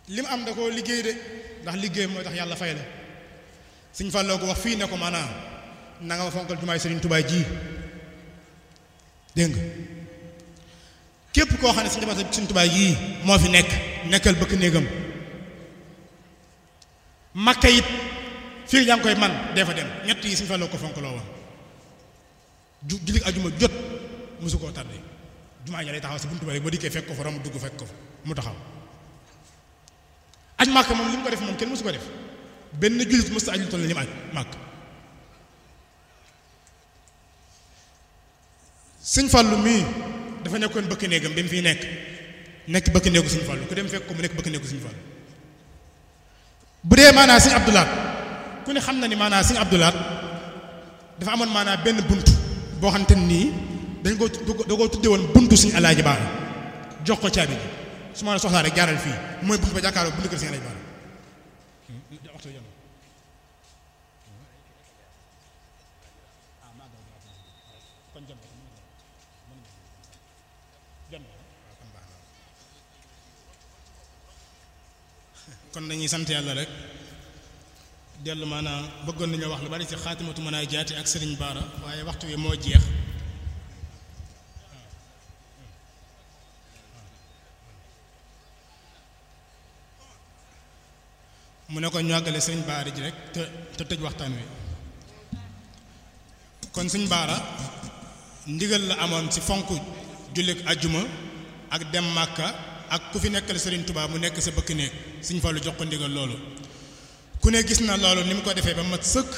li mu am da koo liggéey de ndax liggéey mooy tax yàlla fay la Sëñ Fallou ko wax fii ne ko maanaam na nga ma fonkal jumaay Sëriñ Tuubaa ji dégg nga képp koo xam ne Sëñ Sëriñ Tuubaa yii moo fi nekk nekkal bëkk néegam makka it fii yaa ngi koy man dee fa dem ñett yi Sëñ Fallou ko fonk loo woon ju jullit ajuma jot mosu koo tardé jumaa ja lay taxaw si buntu ba rek boo dikkee fekk ko fa romb dugg fekk ko fa mu taxaw aj màkk moom li mu ko def moom kenn mosu ko def benn jullit mos a aj lu toll ni mu aj màkk sëñ Fallu mii dafa nekkoon bëkk néegam bi mu fiy nekk nekk bëkk néegu sëñ Fallu ku dem fekk ko mu nekk bëkk néegu sëñ Fallu bu dee maanaa sëñ Abdulaat ku ne xam na ni maanaa sëñ Abdulaat dafa amoon maanaa benn bunt boo xamante nii dañ ko da koo tudde woon buntu suñu alaaji baara jox ko caabi ji su ma la soxlaa rek jaaral fii mooy buntu ba jàkkaarloo buntu kër suñu alaaji baara kon dañuy sant yàlla rek dellu maanaam bëggoon nañoo wax lu bari ci xaatimatu mën a jaati ak sëriñ baara waaye waxtu wi moo jeex mu ne ko ñu àggale sëriñ baara ji rek te te tëj waxtaan wi kon sëriñ baara ndigal la amoon ci fonk jullit ajjuma ak dem màkka ak ku fi nekkal sëriñ Tuubaa mu nekk sa bëkk néeg sëriñ Fallu jox ko ndigal loolu ku ne gis na loolu ni mu ko defee ba mat sëkk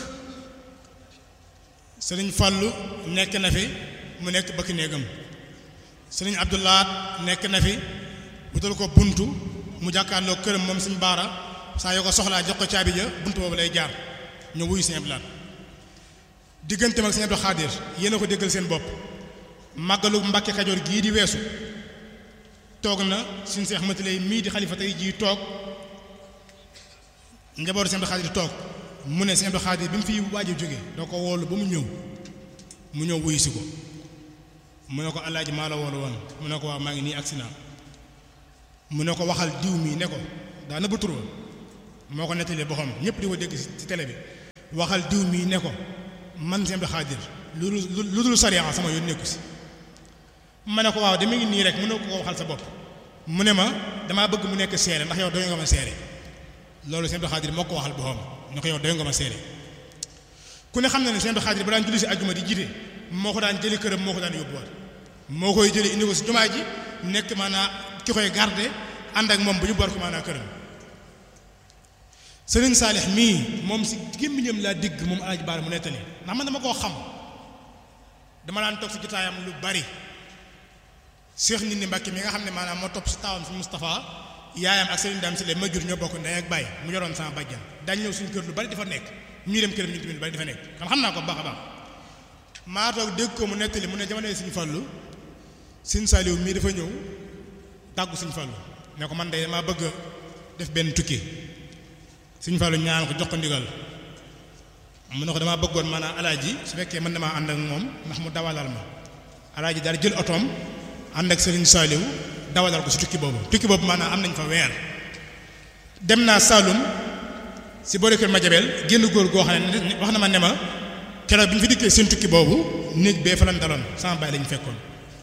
sëriñ Fallu nekk na fi mu nekk bëkk néegam sëriñ Abdoulaat nekk na fi wutal ko buntu mu jàkkaarloo këram moom sëriñ Baara saa yoo ko soxlaa jox ko caabi ja buntu boobu lay jaar ñu wuyu sëriñ Abdoulaat digganteem ak sëriñ Abdou Xaadir yéen a ko déggal seen bopp màggalu Mbàkke Kajoor gii di weesu toog na suñu seex matalay mii di xalifa tey jii toog njabootu sëñ Abdou Xaadir toog mu ne sëñ Abdou Xaadir bi mu fi waaj a jóge doo ko woolu ba mu ñëw mu ñëw wuyu si ko mu ne ko alaaji maa la woolu woon mu ne ko waaw maa ngi nii agsi naa mu ne ko waxal diw mii ne ko daa nëbb tur moo ko nettalee boppam ñëpp di ko dégg ci télé bi waxal diw mii ne ko man sëñ Abdou Xaadir lu lu dul sariya sama yoon nekku si ma ne ko waaw dama ngi nii rek mu ne ko waxal sa bopp mu ne ma damaa bëgg mu nekk seere ndax yow doy nga ma seere loolu sëñ Abdou Xaadir moo ko waxal boppam ne ko yow doy nga ma seere ku ne xam na ne sëñ Abdou Xaadir ba daan julli si ajjuma di jiite moo ko daan jëli këram moo ko daan yóbbuwaat moo koy jëli indi ko si jumaa ji nekk maanaa ki koy garde ànd ak moom bu ñu boor ko maanaa këram sëriñ Saalix mii moom si gémmiñam laa digg moom Alaaji Baara mu nettali ndax man dama koo xam dama daan toog si jotaayam lu bari Cheikh nit ni Mbàkke mi nga xam ne maanaam moo topp si taawam si Moustapha yaayam ak Serigne Dame si le ma jur ñoo bokk ndey ak baay mu yoroon sama bàjjan dañ ñëw suñu kër lu bari dafa nekk ñuy dem këram ñu tamit lu bari dafa nekk kon xam naa ko baax a baax maa toog dégg ko mu nettali mu ne jamono yi Sëriñ Fallu Sëriñ Saaliw mii dafa ñëw tàggu Sëriñ Fallu ne ko man de maa bëgg def benn tukki Sëriñ Fallu ñaan ko jox ko ndigal mu ne ko damaa bëggoon maanaam alaaji su fekkee mën damaa ànd ak moom ndax mu dawalal ma alaaji daal jël otoom ànd ak Sëriñ Saaliw dawalal ko si tukki boobu tukki boobu maanaam am nañ fa weer dem naa Saalum si boori kër Madiabel génn góor goo xam ne wax na ma ne ma keroog bi ñu fi dikkee seen tukki boobu néeg bee fa lañ daloon sama baay lañu fekkoon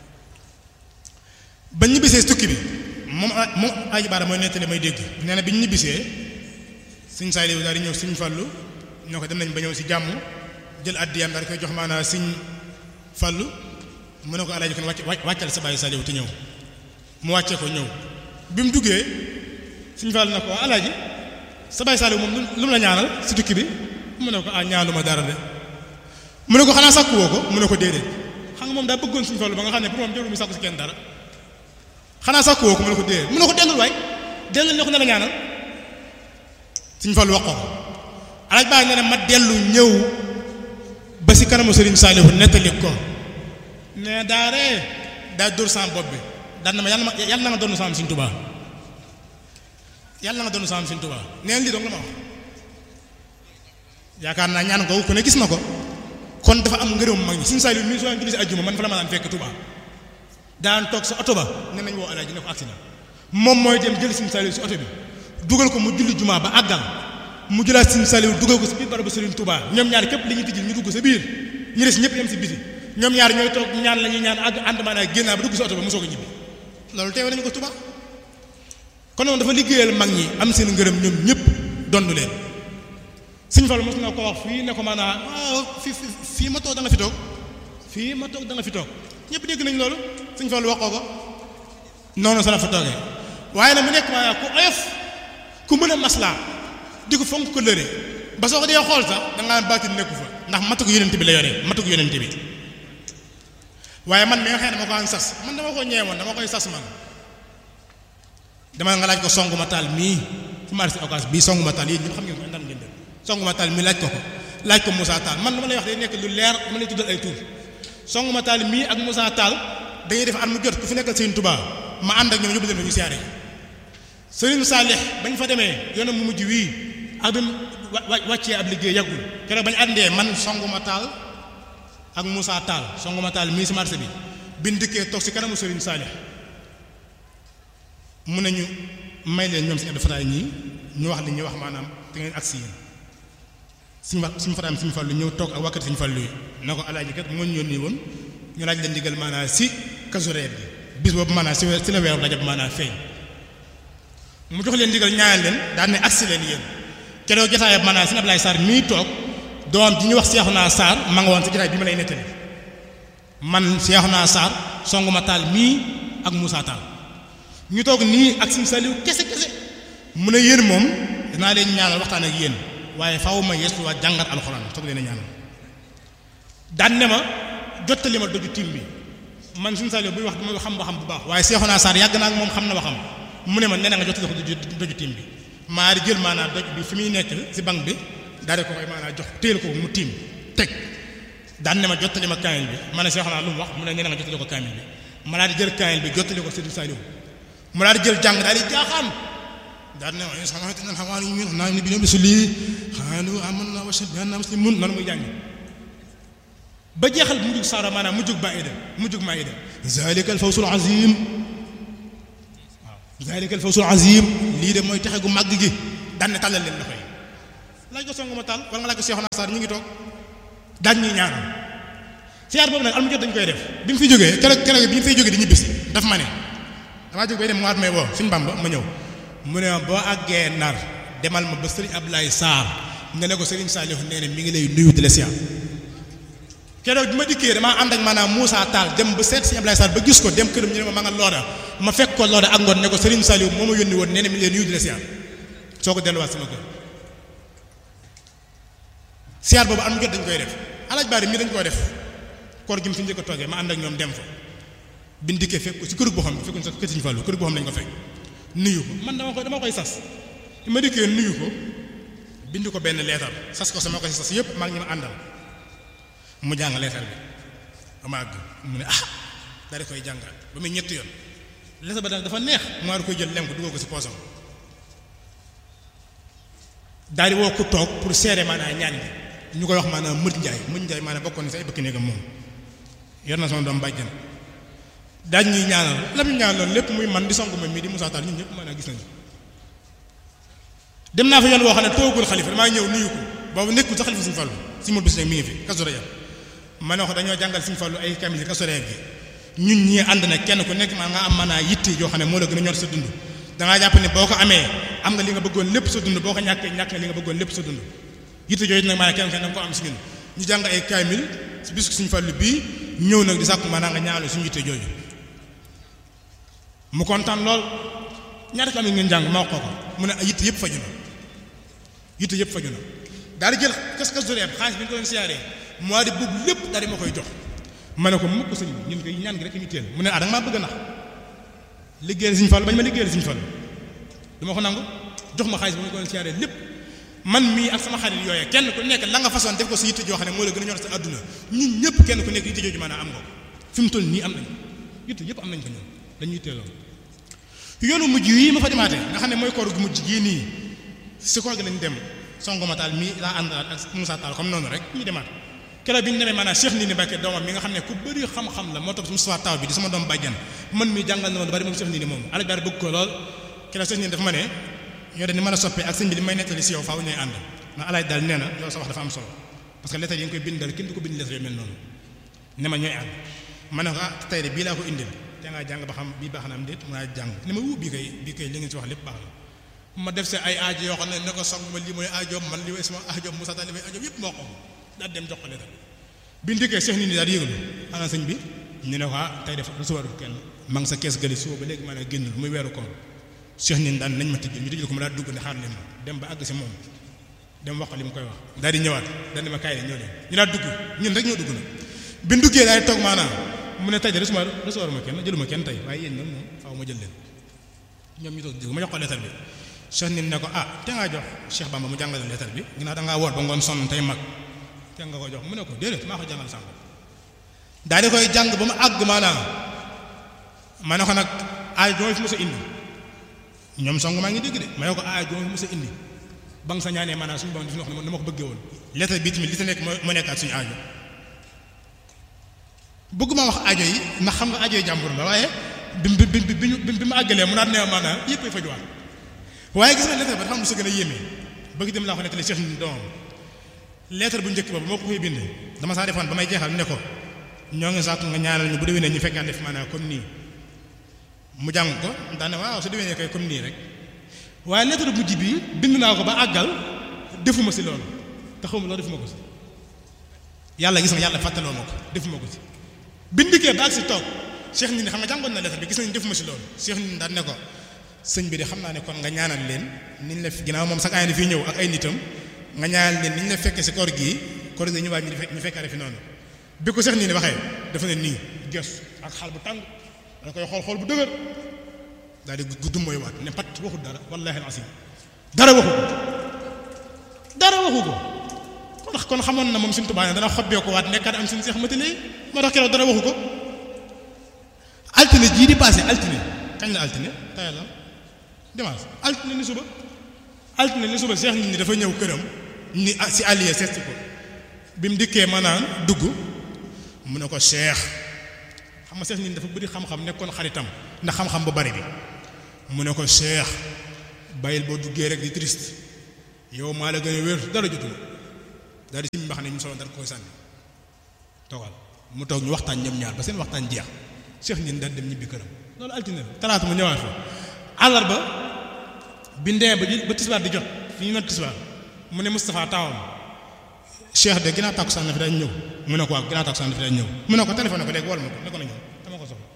ba ñu ñibbisee si tukki bi moom moom Aji Baara mooy nettali may dégg nee na bi ñu ñibbisee Sëriñ Saaliw daal di ñëw Sëriñ Fallu ñoo ko dem nañ ba ñëw si jàmm jël addiyam daal di koy jox maanaam Sëriñ Fallu mu ne ko alaaji kon wàcc wàccal sa baay Saaliw te ñëw mu wàccee ko ñëw bi mu duggee Sëriñ Fallu na ko alaaji sa baay Saaliw moom lu mu la ñaanal si tukki bi mu ne ko ah ñaanuma dara de mu ne ko xanaa sàkku woo ko mu ne ko déedéet xam nga moom daa bëggoon Sëriñ Fallu ba nga xam ne pour moom jarul mu sàkku si kenn dara xanaa sàkku woo ko mu ne ko déedéet mu ne ko dellul waay dellul ne ko ne la ñaanal Sëriñ Fallu wax ko alaaj baa ne ne ma dellu ñëw ba si kanamu Sëriñ Saaliw nettali ko ne daa ree daa dóor sama bopp bi daan na ma yàlla ma yàlla na nga doon sama Sëriñ Tuubaa yàlla na nga doon sama Sëriñ Tuubaa neen lii dong la ma wax yaakaar naa ñaan ko ku ne gis na ko kon dafa am ngërëm mag ñi Sëriñ Saaliw mi soo julli si ajjuma man fa la ma daan fekk Tuubaa daan toog sa oto ba ne nañ woo alaaji ne ko agsi na moom mooy dem jël Sëriñ Saaliw si oto bi dugal ko mu julli jumaa ba àggal mu jëlaat Sëriñ Saliou dugal ko si biir barabu Sëriñ Touba ñoom ñaar képp li ñuy tijjil ñu dugg sa biir ñu des ñëpp yem si biti ñoom ñaar ñooy toog ñaan la ñuy ñaan àgg ànd maanaam génnaa ba dugg si oto ba mosoo ko ñibbi loolu teewe nañu ko Touba kon noonu dafa liggéeyal mag ñi am seen ngërëm ñoom ñëpp dondu leen Sëriñ Fallu mos na ko wax fii ne ko maanaam fii fii ma toog da nga fi toog fii ma toog da nga fi toog ñëpp dégg nañ loolu Sëriñ Fallu waxoo ko noonu sa la fa toogee waaye nag mu nekk maanaam ku oyof ku mën a maslaa di ko fonk ko lëre ba soo ko dee xool sax da ngaa baatin nekku fa ndax matu ko yonent bi la yore matu ko yonent bi waaye man mi nga xam ne dama ko am sas man dama ko ñeewoon dama koy sas man dama nga laaj ko songu ma taal mii fu marché occas bii songu ma taal yéen ñëpp xam ngeen ko ndam ngeen dem songu ma taal mii laaj ko ko laaj ko Moussa Tall man dama lay wax day nekk lu leer dama lay tuddal ay tur songu ma taal mii ak Moussa Tall dañuy def at mu jot ku fi nekkal Sëriñ Tuubaa ma ànd ak ñoom yóbbu leen fa ñu siyaare Sëriñ Saalix bañ fa demee yoonam mu mujj wii ak bi wàccee ab liggéey yàggul keroog bañ àndee man songuma taal ak Moussa Tall songuma taal mii si marché bi biñ dikkee toog si kanamu Sëriñ Saalix mu ne ñu may leen ñoom si Abdou Fatah ñii ñu wax li ñuy wax maanaam te ngeen agsi yéen suñu wax suñu fataam suñu fallu ñëw toog ak wakkati suñu fallu yi na ko alaaji kat moo ñu yónni woon ñu laaj leen digal maanaam si Kazu Rajab bi bis boobu maanaam si si la weeru Rajab maanaam feeñ mu jox leen digal ñaanal leen daan ne agsi leen yéen keroog jotaayam maanaam si Ablaye Sarr mii toog doom ji ñu wax Seexuna Sarr ma nga woon si jotaay bi ma lay nettali man Seexuna Sarr songuma taal mii ak Moussa Tall ñu toog nii ak suñu Saliou kese kese mu ne yéen moom danaa leen ñaanal waxtaan ak yéen waaye faaw ma yeesu waa jàngat alxuraan soog leen a ñaanal daan ne ma jottali ma doju tim bi man suñu Saliou buy wax dama xam ba xam bu baax waaye Seexuna Sarr yàgg naa ak moom xam na waxam mu ne ma nee na nga jottali ko doju tim bi maa di jël maanaam doj bi fi muy nekk si banque bi daal di ko koy maanaam jox téel ko mu tiim teg daan ne ma jottali ma kaamil bi ma ne Seexuna lu mu wax mu ne nee na nga jottali ko kaamil bi ma daal di jël kaamil bi jottali ko Sëriñ Saliou mu daal di jël jàng daal di jaaxaan daal ne waaye sax xamante ne xamaa ni ñun naa ni bi ñoom bisu lii xaalu aman na wasa bi anna muslimun noonu muy jàng ba jeexal mujjug saara maanaam mujjug maida mujjug maida zalika al fawsul azim waaw zalika al fawsul azim lii de mooy texe gu màgg gi daan ne tàllal leen loxo yi laaj ko songu ma tàll wala nga laaj ko Seexuna Saar ñu ngi toog daan ñuy ñaanal siyaar boobu nag al mu jot dañu koy def bi mu fi jógee keroog keroog bi mu fiy jógee di ñibbisi daf ma ne damaa jóg bay dem mu waat may woo suñu Bamba ma ñëw mu ne ma boo àggee nar demal ma ba Serigne Abdoulaye Sarr nga ne ko Serigne Saliou nee na mi ngi lay nuyu di la siyaar keroog bi ma dikkee damaa ànd ak maanaam Moussa Tall dem ba seet Serigne Abdoulaye Sarr ba gis ko dem këram ñu ne ma ma nga looda ma fekk ko looda ak ngoon ne ko Serigne Saliou moo ma yónni woon nee na mi ngi lay nuyu di la siyaar soo ko delluwaat sama kër siyaar boobu am jot dañ koy def alaaj baari mii dañ koy def koor gi mu fi njëkk a toogee ma ànd ak ñoom dem fa biñ dikkee fekk ko si kër boo xam ne fekkuñ sax kër Sëriñ Fallu kër boo xam ne lañ ko fekk nuyu ko man dama koy dama koy sas bi ma dikkee nuyu ko bind ko benn leetar sas ko sama ko si sas yëpp maa ngi ñu ma àndal mu jàng leetar bi ba ma àgg mu ne ah daal di koy jàngaat ba muy ñetti yoon leetar ba dafa neex mu war koy jël lem ko dugal ko si poosam daal di woo ko toog pour seere maanaam ñaan gi ñu koy wax maanaam mët njaay mët njaay maanaam bokkoon ni sa ay bëkk néegam moom yor na sama doom bàjjan daaj ñuy ñaanal lam ñu ñaanal lépp muy man di songu ma mii di Moussa Tall ñun ñëpp maanaam gis nañu dem naa fa yoon woo xam ne toogul xalifa damaa ñëw nuyu ko boobu nekkul sa xalifa suñu fallu si mul bis nag mi ngi fi Kazu Rajab ma ne ko dañoo jàngal suñu fallu ay kamil Kazu Rajab gi ñun ñii ànd na kenn ku nekk maa nga am maanaa yitte yoo xam ne moo la gën a ñor sa dund dangaa jàpp ne boo ko amee am nga li nga bëggoon lépp sa dund boo ko ñàkkee ñàkk nga li nga bëggoon lépp sa dund yitte yooyu nag maanaam kenn kenn danga ko am si ñun ñu jàng ay kaamil si bis suñu fallu bii ñëw nag di sàkku maanaam nga ñaanal suñu yitte jooju mu kontaan lool ñaata kaamil ngeen jàng ma wax ko ko mu ne yitte yëpp faju na yitte yëpp faju na daal di jël kas kas doreeb xaalis bi ñu ko doon siyaaree mois de boobu lépp daal di ma koy jox ma ne ko mukk sëñ bi ñun koy ñaan gi rek ñu teel mu ne ah da nga maa bëgg a nax liggéeyal Sëñ Fallu bañ ma liggéeyal Sëñ Fallu du ma ko nangu jox ma xaalis bi ñu ko doon siyaaree lépp man mii ak sama xarit yooyee kenn ku nekk la nga façon def ko si yitte joo xam ne moo la gën a ñor sa àdduna ñun ñëpp kenn ku nekk yitte jooju maanaam am nga ko fi mu toll nii am nañ yitte yëpp am nañ ko ñun dañuy teeloon yoonu mujj yi ma fa demaatee nga xam ne mooy koor gu mujj gii nii si koor gi lañ dem songoma taal mii laa àndalaat ak Moussa Tall comme noonu rek ñu demaat keroog bi ñu demee maanaam Cheikh Ndindi Mbacke doomam mi nga xam ne ku bëri xam-xam la moo topp si Moussa Taw bi di sama doom bàjjan man mii jàngal na ma lu bari moom Cheikh Ndindi moom alaj bari bëgg ko lool keroog Cheikh Ndindi dafa ma ne yow de ni ma la soppee ak sëñ bi li may nettali si yow faaw ñooy ànd ndax alaaj daal nee na yow sa wax dafa am solo parce que lettre yi nga koy bindal kenn du ko bind lettre yu mel noonu ne ma ñooy ànd ma ne ko ah tey de bii laa ko indil te ngaa jàng ba xam bii baax na am déet mu naa jàng ne ma wuu bii kay bii kay li ngeen si wax lépp baax na ma def see ay aajo yoo xam ne ne ko song ma lii mooy aajoom man li mooy sama aajoom Moussa Tall li mooy aajoom yëpp moo ko daal dem jox ko lettre bi ndikkee seex nit ñi daal yëgalu ana sëñ bi ñu ne ko ah tey def recevoir kenn ma ngi sa kees gëli suba ba léegi ma ne génnul muy weeru koor seex nit daan nañ ma tëjjul ñu tëjjul ko ma daal dugg ne xaar leen ma dem ba àgg si moom dem wax ko li mu koy wax daal di ñëwaat daal di ma kaay ñëw leen ñu daal dugg ñun rek ñoo dugg na bi ñu duggee daal di toog maanaam mu ne tey de recevoir recevoir ma kenn jëluma kenn tey waaye yéen nag moom faaw ma jël leen ñoom ñu toog dégg ma jox ko lettre bi seex nit ne ko ah te ngaa jox Cheikh Bamba mu jàngal lettre bi ginnaaw da ngaa woor ba ngoon sonn tey mag te nga ko jox mu ne ko déedéet maa ko jàngal sànq daal di koy jàng ba mu àgg maanaam ma ne ko nag aay joo fi mos a indi ñoom song maa ngi dégg de ma ne ko aay joo fi mos a indi ba nga sa ñaanee maanaam suñu borom def na ko ni ma ko bëggee woon lettre bi tamit li ta nekk moo nekkaat suñu aajo bëgguma wax aajo yi ndax xam nga aajo yi jàmbur la waaye bi bi bi bi bi ma àggalee mu naat ne maanaam yëpp ay fajuwaat waaye gis nga lettre ba dafa am lu sa gën a yéeme bëgg dem laa ko nettali Cheikh ni doomam lettre bu njëkk boobu moo ko koy bind dama saa defoon ba may jeexal ne ko ñoo ngi sàkku nga ñaanal ñu bu déwénee ñu fekkaat def maanaam comme nii mu jàng ko daane waaw su déwénee kay comme nii rek waaye lettre bu mujj bi bind naa ko ba àggal defuma si loolu te xawma loolu defuma ko si yàlla gis nga yàlla fàttaloo ma ko defuma ko si bindikee ba ak si toog Cheikh nit ñi xam nga jàngoon na lettre bi gis nañ defuma si loolu Cheikh nit ñi daan ne ko sëñ bi de xam naa ne kon nga ñaanal leen niñ la ginnaaw moom sax ay na fii ñëw ak ay nitam nga ñaanal leen niñ la fekkee si koor gii koor gi ñëwaat ñu fekkaare fi noonu bi ko Cheikh nii ni waxee dafa ne nii gës ak xaal bu tàng da koy xool xool bu dëgër daal di gudd mooy waat ne pat waxut dara wallahi alasim dara waxu ko dara waxu ko kon ndax kon xamoon na moom suñu tubaab dana xobbee ko waat nekkaat am suñu seex matale moo tax keroog dara waxu ko altine jii di passé altine kañ la altine tey la dimanche altine ni suba altine ni suba seex nit ñi dafa ñëw këram ni si allié seet ko bi mu dikkee maanaam dugg mu ne ko seex xam nga seex nit dafa bëri xam-xam nekkoon xaritam ndax xam-xam bu bari bi mu ne ko seex bàyyil boo duggee rek di triste yow maa la gën a wér dara jotul daal di si mbax ne ñu solo dara koy sànni toogal mu toog ñu waxtaan ñoom ñaar ba seen waxtaan jeex seex nit daal dem ñibbi këram loolu altine la talaata mu ñëwaat fa àllarba bi ndee ba ba tisbaar di jot fi ñu not tisbaar mu ne Moustapha taawam cheikh de ginnaaw tàkkusaan na fi dañ ñëw mu ne ko waaw ginnaaw tàkkusaan na fi dañ ñëw mu ne ko téléphone ko léegi wol ma ko ne ko na ñëw dama ko soxla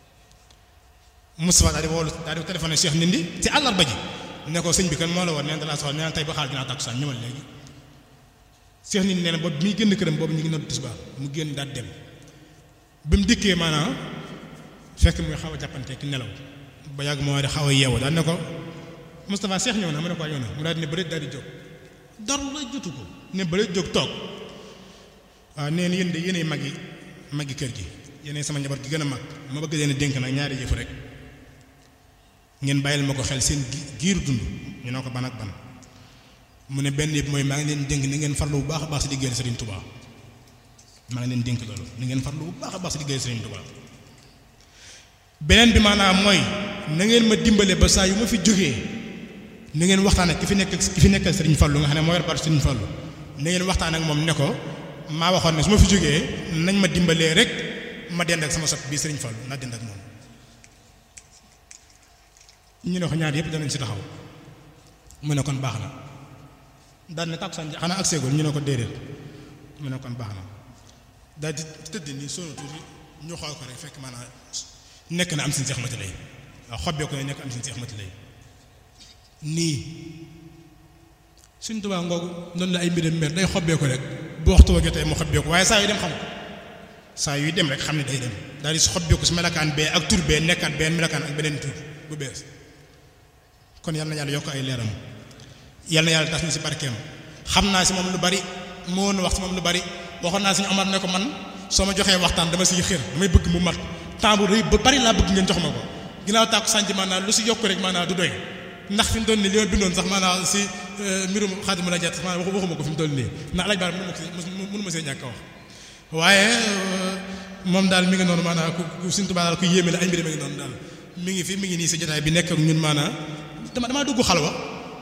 Moustapha daal di woolu daal di téléphoné cheikh nindi ci àllarba ji ne ko sëñ bi kan moo la woon neen dalaa soxla neen tey ba xaar ginnaaw tàkkusaan ñëwal léegi cheikh nindi nee na boobu mi génn këram boobu ñu ngi nodd tisbaar mu génn daal dem bi mu dikkee maanaam fekk muy xaw a jàppante ki nelaw ba yàgg moo di xaw a yeewu daal ne ko Moustapha cheikh ñëw na mu ne ko ñëw na mu daal di ne bëri daal di jóg dara la jotu ko ne bële jóg toog waaw nee na yéen de yéenay mag yi magi kër gi yéenay sama njaboot gi gën a mag ma bëgg leen a dénk nag ñaari yëf rek ngeen bàyyil ma ko xel seen giiru dund ñu ne ko ban ak ban mu ne benn yëpp mooy maa ngi leen dénk ni ngeen farlu bu baax a baax si liggéeyal Serigne Touba maa ngi leen dénk loolu ni ngeen farlu bu baax a baax si liggéeyal Serigne Touba beneen bi maanaam mooy na ngeen ma dimbale ba saa yu ma fi jógee. ni ngeen waxtaan ak ki fi nekk ki fi nekkal Serigne Fallou nga xam ne moo yor baatu Serigne Fallou ni ngeen waxtaan ak moom ne ko maa waxoon ne su ma fi jógee nañ ma dimbalee rek ma dend ak sama sot bii Serigne Fallou naa dend ak moom ñu ne ko ñaar yëpp danañ si taxaw mu ne kon baax na daal ne tàkkusaan xanaa ak seegul ñu ne ko déedéet mu ne kon baax na daal di tëdd nii sonu tuuti ñu xool ko rek fekk maanaam nekk na am sin seex mati lay waaw xobbee ko ne nekk am sin seex mati lay nii suñ tubaa ngoogu noonu la ay mbiram mer day xobbee ko rek bu waxtu wa jotee mu xobbee ko waaye saa yu dem xam ko saa yuy dem rek xam ne day dem daal di xobbee ko si melakaan bee ak tur bee nekkaat benn melakaan ak beneen tur bu bees kon yal na yàlla yokk ay leeram yal na yàlla tas na si barkeem xam naa si moom lu bari moo woon wax si moom lu bari waxoon naa suñu Omar ne ko man soo ma joxee waxtaan dama siy xër damay bëgg mu mat temps bu rëy ba bari laa bëgg ngeen jox ma ko ginnaaw tàkku sànc maanaam lu si yokk rek maanaam du doy ndax fi mu toll nii li ma bindoon sax maanaam si mbirum xaadimu la jat sax maanaam waxuma ko fi mu toll nii ndax alaaj baar mënu ma ko mënu ma see ñàkk a wax waaye moom daal mi ngi noonu maanaam ku Sëriñ Tuubaa daal ku yéeme la ay mbir mi ngi noonu daal mi ngi fi mi ngi nii si jotaay bi nekk ak ñun maanaam dama damaa dugg xalwa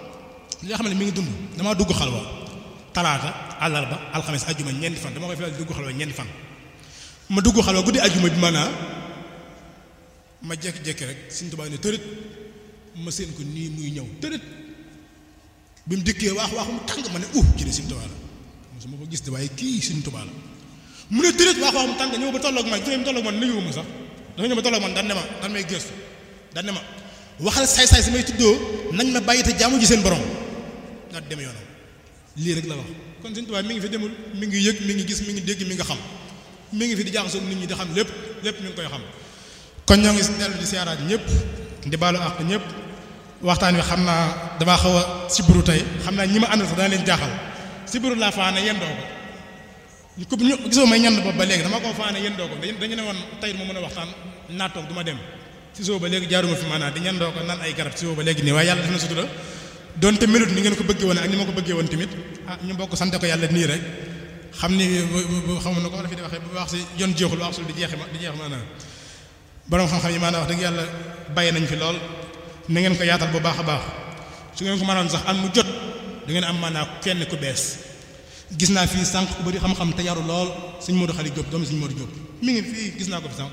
li nga xam ne mi ngi dund damaa dugg xalwa talaata àllarba alxames ajjuma ñeenti fan dama koy fi dugg xalwa ñeenti fan ma dugg xalwa guddi ajjuma bi maanaa ma jékki-jékki rek Sëriñ Tuubaa ne tërët ma seen ko nii muy ñëw tërët bi mu dikkee waax waax mu tàng ma ne uh ci ne Sëriñ Tuubaa la mosuma ko gis de waaye kii Sëriñ Tuubaa la mu ne tërët waax waax mu tàng ñëw ba tolloog man jógee mu tolloog man nuyu ma sax dafa ñëw ba tolloog man dan ne ma dan may gëstu dan ne ma waxal saay-saay si may tuddoo nañ ma bàyyi te jaamu ji seen borom daal dem yoonam lii rek la wax kon Sëriñ Tuubaa mi ngi fi demul mi ngi yëg mi ngi gis mi ngi dégg mi nga xam mi ngi fi di jaxasoo nit ñi di xam lépp lépp mi ngi koy xam kon ñoo ngi dellu di siyaaraat ñëpp di baalu àq ñëpp waxtaan wi xam naa damaa xaw a sibbiru tey xam naa ñi ma àndal sax dana leen jaaxal sibbiru laa faane yendoo ko ñu ko gisoo may ñand boobu ba léegi dama ko faane yendoo ko dañu ne woon tey ma mën a waxtaan naa toog du ma dem si soo ba léegi jaaruma fi maanaam di ñandoo ko naan ay garab si soo ba léegi nii waaye yàlla def na sutura donte melut ni ngeen ko bëggee woon ak ni ma ko bëggee woon tamit ah ñu bokk sante ko yàlla nii rek xam ni xam na ko la fi di waxee bu wax si yoon jeexul wax sul di jeexi ma di jeex maanaam borom xam-xam yi maanaam wax dëgg yàlla bàyyi nañ fi lool na ngeen ko yaatal bu baax a baax su ngeen ko mënoon sax am mu jot da ngeen am maanaam kenn ku bees gis naa fii sànq ku bëri xam-xam te yaru lool suñ Modou Xali Diop doomu suñ Modou Diop mi ngi fii gis naa ko fi sànq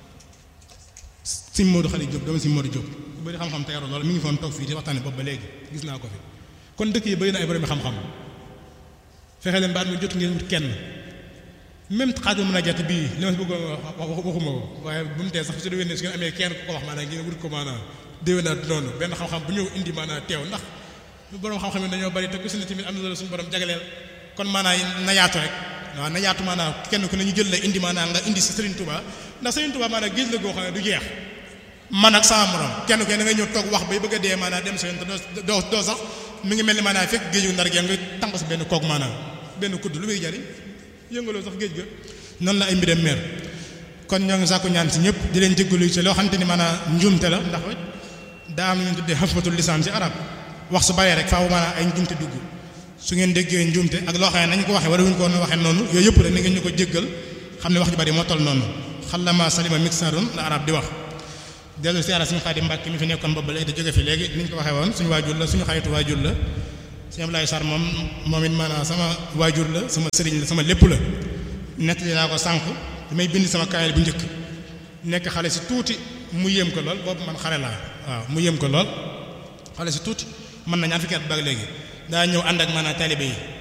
suñ Modou Xali Diop doomu suñ Modou Diop ku bëri xam-xam te yaru lool mi ngi foon toog fii di waxtaane boobu ba léegi gis naa ko fi kon dëkk yi bëri na ay borom xam-xam fexe leen baat mi jot ngeen wut kenn même xaaju mën a jàtt bii li ma si bëggoon wax waxuma ko waaye bu mu tee sax su dee ne su ngeen amee kenn ku ko wax maanaam ngeen wut ko maanaam déwénaat noonu benn xam-xam bu ñëw indi maanaam teew ndax borom xam-xam yi dañoo bari te ku si ne tamit am na loolu suñu borom jagleel kon maanaam na yaatu rek waaw na yaatu maanaam kenn ku ne ñu jël la indi maanaam nga indi si Serigne Touba ndax Serigne Touba maanaam géej la goo xam ne du jeex man ak sama morom kenn ku ne da nga ñëw toog wax bay bëgg a dee maanaam dem sa yoon te doo doo sax mi ngi mel ni maanaam fekk géeju ndar gi nga tànq si benn koog maanaam benn kudd lu muy jariñ yëngaloo sax géej ga noonu la ay mbiram meer kon ñoo ngi sàkku ñaan si ñëpp di leen jéggalu ci loo xamante ni maanaam njuumte la ndax daa am lu ñu tuddee xafmatul lisaan ci arab wax su baree rek faaw maanaam ay njuumte dugg su ngeen déggee njuumte ak loo xam ne nañu ko waxee wala wuñu ko woon waxee noonu yooyu yëpp rek ni ngeen ñu ko jéggal xam ne wax ju bari moo toll noonu xalama salima mixarun la arab di wax dellu si ara suñu xaadi mbàkk mi fi nekkoon boobu léegi da jóge fi léegi ni ñu ko waxee woon suñu waajur la suñu xaritu waajur la sëñ Abdoulaye Sarr moom moom it maanaam sama waajur la sama sëriñ la sama lépp la nettali naa ko sànq damay bind sama kaayal bu njëkk nekk xale si tuuti mu yéem ko lool boobu man xale laa waaw mu yéem ko lool xale si tuuti mën na ñaar fukki at ba léegi daa ñëw ànd ak maanaam taalibe yi